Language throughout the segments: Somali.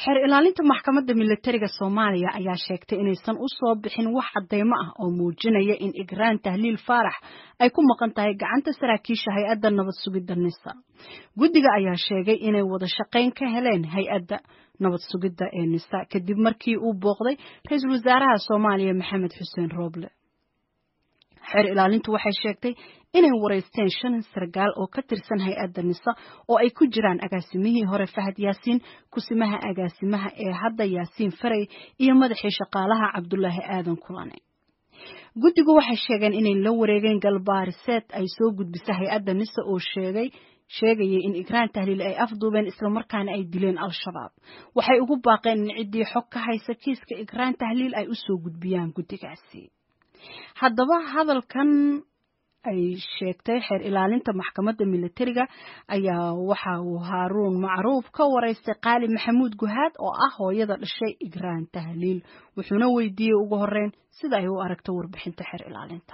xeer ilaalinta maxkamadda milatariga soomaaliya ayaa sheegtay inaysan u soo bixin wax cadeymo ah oo muujinaya in igraan tahliil faarax ay ku maqan tahay gacanta saraakiisha hay-adda nabad sugidda nisa guddiga ayaa sheegay inay wada shaqayn ka heleen hay-adda nabad sugidda ee nisa kadib markii uu booqday ra-iisul wasaaraha soomaaliya maxamed xuseen rooble xeer ilaalintu waxay sheegtay inay wareysteen shan sargaal oo ka tirsan hay-adda nisa oo ay ku jiraan agaasimihii hore fahad yaasiin kusimaha agaasimaha ee hadda yaasiin faray iyo madaxii shaqaalaha cabdulaahi aadan kulane guddigu waxay sheegeen inay la wareegeen galbaariseed ay soo gudbisa hay-adda nisa oo sheegay sheegayay in igraan tahliil ay afduubeen islamarkaana ay dileen al-shabaab waxay ugu baaqeen in ciddii xog ka haysa kiiska igraan tahliil ay u soo gudbiyaan guddigaasi haddaba hadalkan ay sheegtay xeer ilaalinta maxkamadda milatariga ayaa waxa uu haaruun macruuf ka wareystay qaali maxamuud guhaad oo ah hooyada dhashay igraan tahliil wuxuuna weydiiyey ugu horeyn sida ay u aragto warbixinta xeer ilaalinta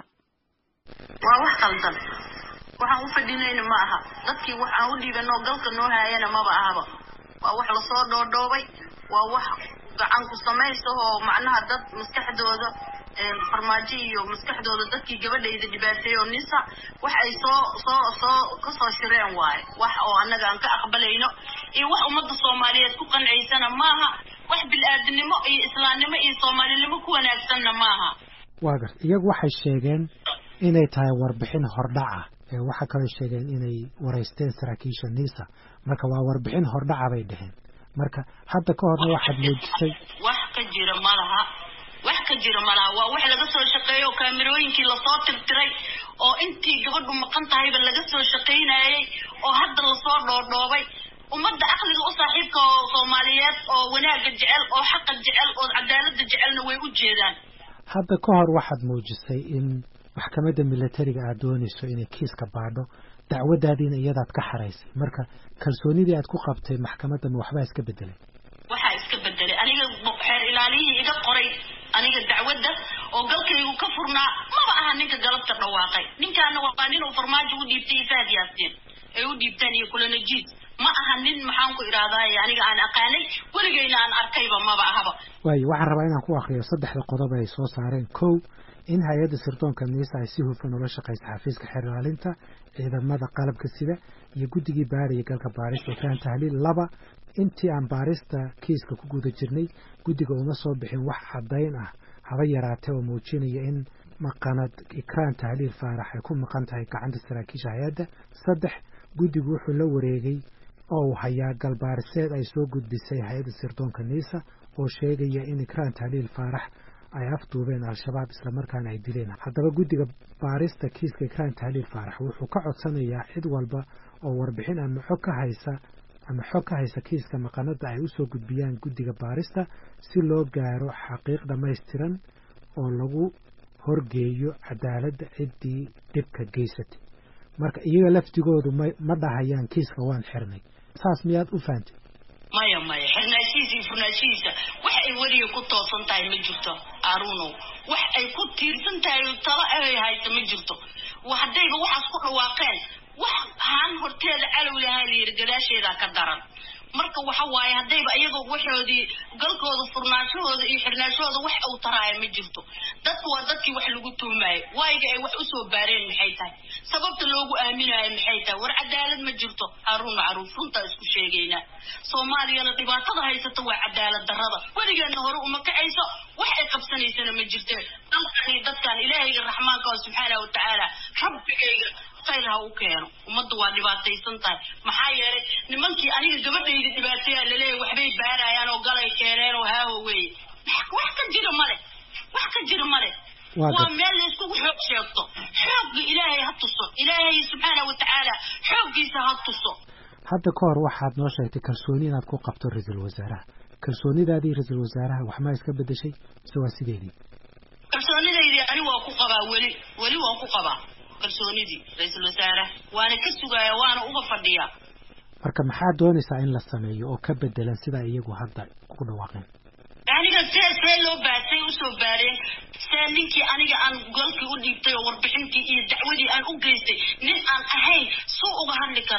waa wax qaldan waxaan u fadhinayna ma aha dadkii wax aan u dhiibanoo galka noo haayana maba ahaba waa wax lasoo dhoodhoobay waa wax gacan ku samaysa oo macnaha dad maskaxdooda farmaajo iyo maskaxdooda dadkii gabadhayda dhibaateey oo nisa wax ay soo soo soo kasoo shireen waaye wax oo annaga aan ka aqbalayno iyo wax ummadda soomaaliyeed ku qanciysana maaha wax bil-aadinimo iyo islaamnimo iyo soomaalinimo ku wanaagsanna maaha waa gar iyagu waxay sheegeen inay tahay warbixin hordhaca ee waxaa kaloo sheegeen inay wareysteen saraakiisha nisa marka waa warbixin hordhaca bay dheheen marka hadda ka horna waxaad muujisay wax ka jira malaha wax ka jira malaha waa wax laga soo shaqeeyo oo kaamirooyinkii lasoo tirtiray oo intii gabadhu maqan tahayba laga soo shaqaynayay oo hadda lasoo dhoodhoobay ummadda aqliga u saaxiibka oo soomaaliyeed oo wanaagga jecel oo xaqa jecel oo cadaaladda jecelna way u jeedaan hadda ka hor waxaad muujisay in maxkamadda milatariga aad doonayso inay kiiska baadho dacwadaadiina iyadaad ka xaraysay marka kalsoonidii aad ku qabtay maxkamadda ma waxbaa iska bedelay waxaa iska bedelay aniga xeer ilaaliyihii iga qoray aniga dacwadda oo galkaygu ka furnaa maba aha ninka galabta dhawaaqay ninkaana waa nin uu farmaajo u dhiibtay iyo fahad yaasiin ay u dhiibteen iyo kulanajiid ma aha nin maxaan ku idhaahdaay aniga aan aqaanay weligayna aan arkayba maba ahaba waayo waxaan rabaa inaan ku akriyo saddexda qodob ay soo saareen kow in hay-adda sirdoonka niisa ay si hufan ula shaqaysa xafiiska xeer ilaalinta ciidamada qalabka sida iyo guddigii baaraya galka baarista ikraan tahliil laba intii aan baarista kiiska ku guda jirnay guddiga uma soo bixin wax caddayn ah haba yaraatee oo muujinaya in maqanad ikraan tahliil faarax ay ku maqan tahay gacanta saraakiisha hay-adda saddex guddigu wuxuu la wareegay oo uu hayaa galbaariseed ay soo gudbisay hay-adda sirdoonka niisa oo sheegaya in ikraan tahliil faarax ay afduubeen al-shabaab islamarkaana ay dileen haddaba guddiga baarista kiiska ikraan tahliil faarax wuxuu ka codsanayaa cid walba oo warbixin ama xog ka haysa ama xog ka haysa kiiska maqanada ay usoo gudbiyaan guddiga baarista si loo gaaro xaqiiq dhammaystiran oo lagu horgeeyo cadaaladda ciddii dhibka geysatay marka iyaga laftigoodu ma ma dhahayaan kiiska waan xirnay saas miyaad u fahantay maya maya xirnaashihiisa iyo furnaashihiisa wax ay weliga ku toosan tahay ma jirto arunow wax ay ku tiirsan tahay talo ay haysa ma jirto haddayba waxaas ku dhawaaqeen wax haan horteeda calow lahaa layidhi gadaasheedaa ka daran marka waxa waaye haddayba iyagoo waxoodii galkooda furnaashahooda iyo xirnaashahooda wax uu taraaya ma jirto dadku waa dadkii wax lagu tuumaayo waayiga ay wax usoo baareen maxay tahay sababta loogu aaminaayo maxay tahay war cadaalad ma jirto haruun macruuf runtaa isku sheegaynaa soomaaliyana dhibaatada haysata waa cadaalad darrada weligeedna hore uma kacayso wax ay qabsanaysana ma jirte dalkani dadkan ilaahayga raxmaanka oo subxaana wa tacaala rabbigayga khayr ha u keeno ummadda waa dhibaataysan tahay maxaa yeelay nimankii aniga gabadhayda dhibaateeyaa laleeyahay waxbay baarayaan oo galay keeneen oo haaho weeye wax ka jira male wax ka jira male waa meel layskugu xoog sheegto xoogga ilaahay ha tuso ilaahay subxaana wa tacaala xooggiisa ha tuso hadda ka hor waxaad noo sheegtay kalsooni inaad ku qabto ra-iisul wasaaraha kalsoonidaadii ra-iisul wasaaraha waxmaa iska bedeshay mise waa sideedii kalsoonidaydii ani waa ku qabaa weli weli waa ku qabaa kalsoonidii ra-iisul wasaaraha waana ka sugaaya waana uga fadhiyaa marka maxaad doonaysaa in la sameeyo oo ka bedelan sidaa iyagu hadda ku dhawaaqeen aniga see see loo baasay usoo baareen see ninkii aniga aan golkii u dhiibtay oo warbixintii iyo dacwadii aan u geystay nin aan ahayn suu uga hadli karaa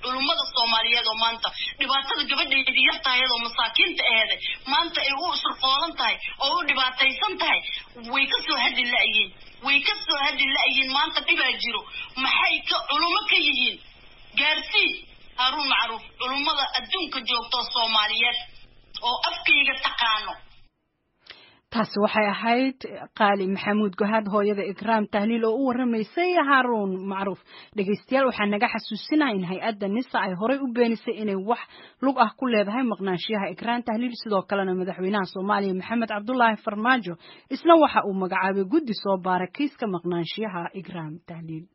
culummada soomaaliyeed oo maanta dhibaatada gabadheedii yar tahay oo masaakiinta aheeday maanta ay u shirqoolan tahay oo u dhibaataysan tahay way ka soo hadli la'yiin way ka soo hadli la'yiin maanta dhibaa jiro maxay ka culummo ka yihiin gaarsii haaruun macruuf culummada adduunka joogtoo soomaaliyeed oo afkayga taqaano taasi waxay ahayd qaali maxamuud gohaad hooyada ikraam tahliil oo u waramaysay haaruun macruuf dhegaystayaal waxaa naga xasuusinaya in hay-adda nisa ay horey u beenisay inay wax lug ah ku leedahay maqnaanshiyaha ikraam tahliil sidoo kalena madaxweynaha soomaaliya maxamed cabdulaahi farmaajo isna waxa uu magacaabay guddi soo baara kiiska maqnaanshiyaha ikraam tahliil